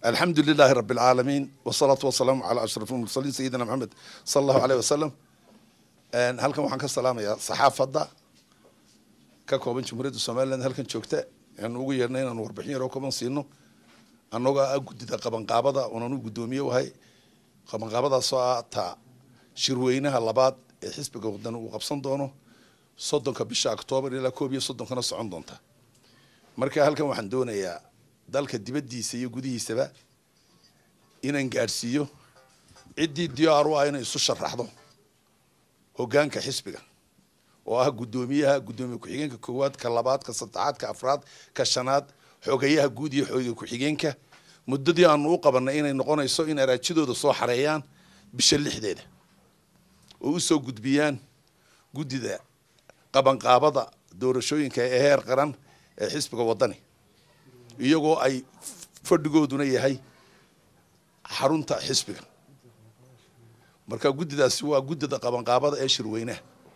الحمد لله رب العالمين والصلاة والسلام على أشرف المرسلين سيدنا محمد صلى الله عليه وسلم halkan waxaan ka salaamayaa saxaafadda ka kooban jumhuuriyadda somaliland halkan joogta aan ugu yeernay inaan warbixin yaroo kooban siino annagoo ah guddida qabanqaabada oonan u guddoomiye wahay qabanqaabadaasoo ah taa shirweynaha labaad ee xisbiga wadan uu qabsan doono soddonka bisha octoobar ilaa koob iyo soddonkana socon doonta marka halkan waxaan doonayaa dalka dibaddiisa iyo gudihiisaba inaan gaadhsiiyo ciddii diyaar u ah inay isu sharaxdo hoggaanka xisbiga oo ah guddoomiyaha guddoomiye ku-xigeenka koowaad ka labaad ka saddexaad ka afraad ka shanaad xogayaha guud iyo xoogga ku-xigeenka muddadii aanu u qabanay inay noqonayso in araajidooda soo xareeyaan bisha lixdeeda oo u soo gudbiyaan guddida qabanqaabada doorashooyinka ee heer qaran ee xisbiga waddani iyagoo ay fadhigooduna yahay xarunta xisbiga marka guddidaasi waa guddida qabanqaabada ee shirweynaha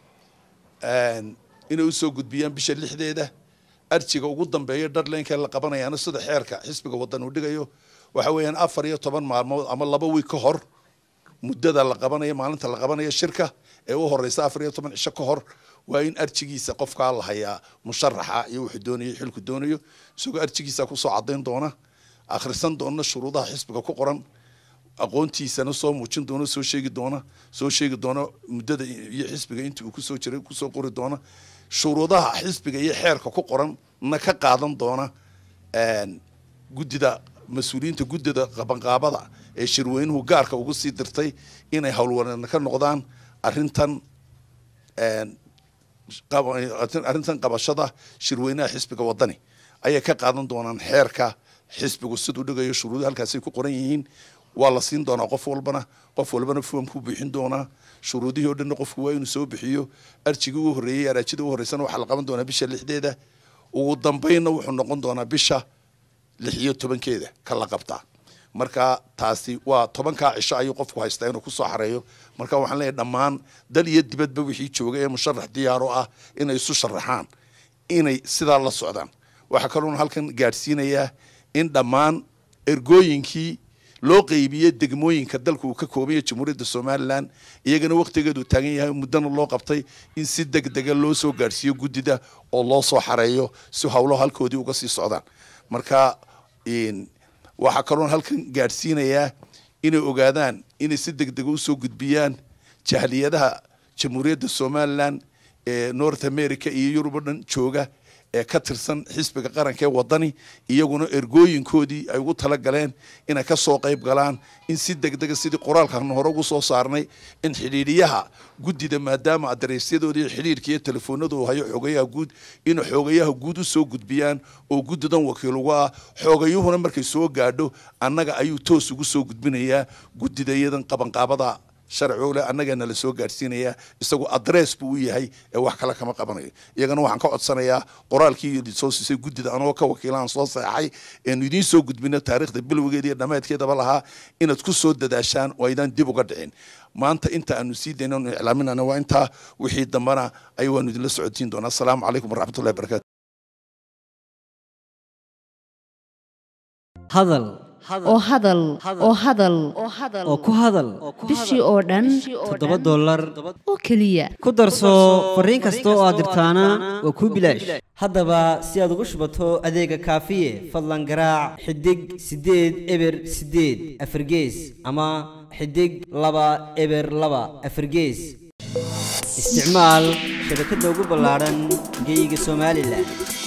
inay usoo gudbiyaan bisha lixdeeda arjiga ugu dambeeya darlaynka la qabanayaana sida xeerka xisbiga wadan uu dhigayo waxa weeyaan afar iyo toban maalmood ama laba wiig ka hor muddada la qabanayo maalinta la qabanayo shirka ee u horeysa afar iyo toban cisho ka hor waa in arjigiisa qofkaa la hayaa musharaxa iyo wuxuu doonayo xilku doonayo isagoo arjigiisa kusoo cadayn doona akhrisan doona shuruudaha xisbiga ku qoran aqoontiisana soo muujin doona soo sheegi doona soo sheegi doona muddada iyo xisbiga intii uu kusoo jiray kusoo qori doona shuruudaha xisbiga iyo xeerka ku qoran na ka qaadan doona guddida mas-uuliyiinta guddida qabanqaabada ee shirweynuhu gaarka ugu sii dirtay inay howlwareena ka noqdaan arrintan arrintan qabashada shirweynaha xisbiga waddani ayay ka qaadan doonaan xeerka xisbigu siduu dhigayo shuruudu halkaasay ku qoran yihiin waa la siin doonaa qof walbana qof walbana foomkuu bixin doonaa shuruudihii o dhanna qofku waa inuu soo bixiyo arjigii u horreeyey araajida u horreysana waxaa la qaban doonaa bisha lixdeeda ugu dambeynna wuxuu noqon doonaa bisha lix iyo tobankeeda ka la qabtaa marka taasi waa tobankaa cisho ayuu qofku haystaa inuu kusoo xareeyo marka waxaan leeyahay dhammaan dal iyo dibadba wixii jooga ee musharax diyaaro ah inay isu sharaxaan inay sidaa la socdaan waxaa kaloona halkan gaadhsiinayaa in dhammaan ergooyinkii loo qeybiyey degmooyinka dalka uu ka koobanya jamhuuriyadda somalilan iyagana waktigeedu taagan yahay muddana loo qabtay in si deg dega loo soo gaadhsiiyo guddida oo loo soo xareeyo si howlo halkoodii uga sii socdaan marka waxaa kaloon halkan gaadhsiinayaa inay ogaadaan inay si deg dega usoo gudbiyaan jahliyadaha jamhuuriyadda somalilan ee north america iyo yurub o dhan jooga ee ka tirsan xisbiga qaranka ee waddani iyaguna ergooyinkoodii ay ugu tala galeen inay ka soo qayb galaan in si deg dega sidii qoraalkan hore ugu soo saarnay in xidhiidhiyaha guddida maadaama adareysyadooda iyo xidhiidhka iyo telefoonada uu hayo xoogayaha guud inay xoogayaha guud u soo gudbiyaan oo guddidan wakiil uga ah xoogayuhuna markay soo gaadho annaga ayuu toos ugu soo gudbinayaa guddida iyadan qabanqaabada sharcigole annagaana la soo gaadhsiinayaa isagu adress buu u yahay ee wax kale kama qabanayo iyagana waxaan ka codsanayaa qoraalkii soo siisay guddida anagoo ka wakiilaan soo saexay eenu idiin soo gudbino taarikhda bilowgeeda iyo dhammaadkeedaba lahaa inaad ku soo dadaashaan oo aydaan dib uga dhicin maanta inta aanu sii dayna anu iclaaminana waa intaa wixii dambana ay waanu idinla socotiin doonaa asalaamu calaykum waraxmatullahi barakatu hadal oo hadal oo hadal oo ku hadal bishii oo dhan toddoba dollar oo keliya ku darso fariin kasta oo aad dirtaana waa kuu bilaash haddaba si aad ugu shubato adeega kaafiye fadlan garaac xidig siddeed eber siddeed afargees ama xidig laba eber laba afargees isticmaal shabakadda ugu ballaadhan geyga somalilan